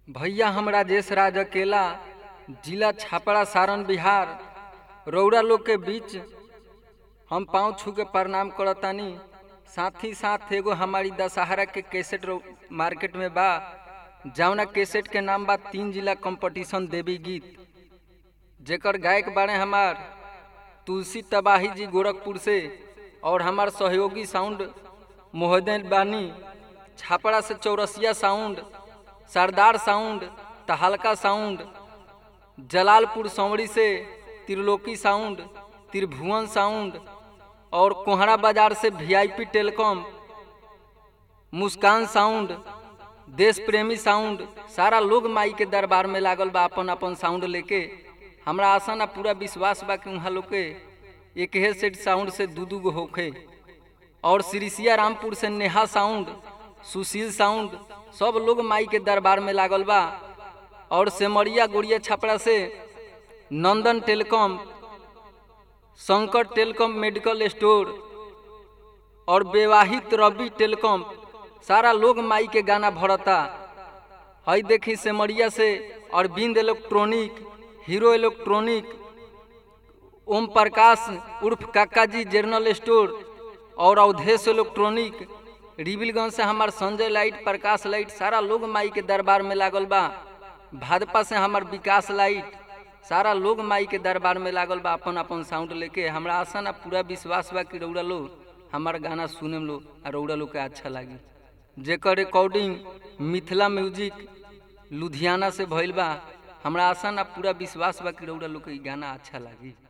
भैया हम राजेश राज अकेला जिला छापड़ा सारण बिहार रौरा लोग के बीच हम पाँव छू के प्रणाम करतानी साथ ही साथ एगो हमारी दशहरा के कैसेट रौ- मार्केट में बा जौना कैसेट के नाम बा तीन जिला कंपटीशन देवी गीत जेकर गायक बाड़े हमार तुलसी तबाही जी गोरखपुर से और हमार सहयोगी साउंड मोहद्दीन बानी छापड़ा से Chaurasia sound Sardar sound Tahalka sound Jalalpur सौड़ी से त्रिलोकी साउंड त्रिभुवन साउंड और कोहरा बाजार से वीआईपी टेलीकॉम मुस्कान साउंड देश प्रेमी साउंड सारा लोग माई के दरबार में लागल बा अपन अपन साउंड लेके हमरा आशा ना पूरा विश्वास बा कि वहाँ लोग के एक हे सेट साउंड से दू दू गो होखे और सिरिसिया रामपुर से नेहा साउंड सुशील साउंड सब लोग माई के दरबार में लागल बा और सेमरिया गोड़िया छपड़ा से Nandan telecom Shankar telecom medical store और विवाहित रवि टेलीकॉम सारा लोग माई के गाना भरता हई देखी सेमरिया से अरविंद इलेक्ट्रॉनिक हीरो इलेक्ट्रॉनिक ओम प्रकाश उर्फ काका जी जनरल स्टोर और अवधेश इलेक्ट्रॉनिक रिबिलगंज से हमार संजय लाइट प्रकाश लाइट सारा लोग माई के दरबार में लागल बा भाजपा से हमार विकास लाइट सारा लोग माई के दरबार में लागल बा अपन अपन साउंड लेके हमरा आशा ना पूरा विश्वास बा कि रौरा लोग हमार गाना सुने में लोग आ रौरा लोग के अच्छा लागी जेकर रिकॉर्डिंग मिथिला म्यूजिक लुधियाना से भइल बा हमरा आशा ना पूरा विश्वास बा कि रौरा लोग के इ गाना अच्छा लागी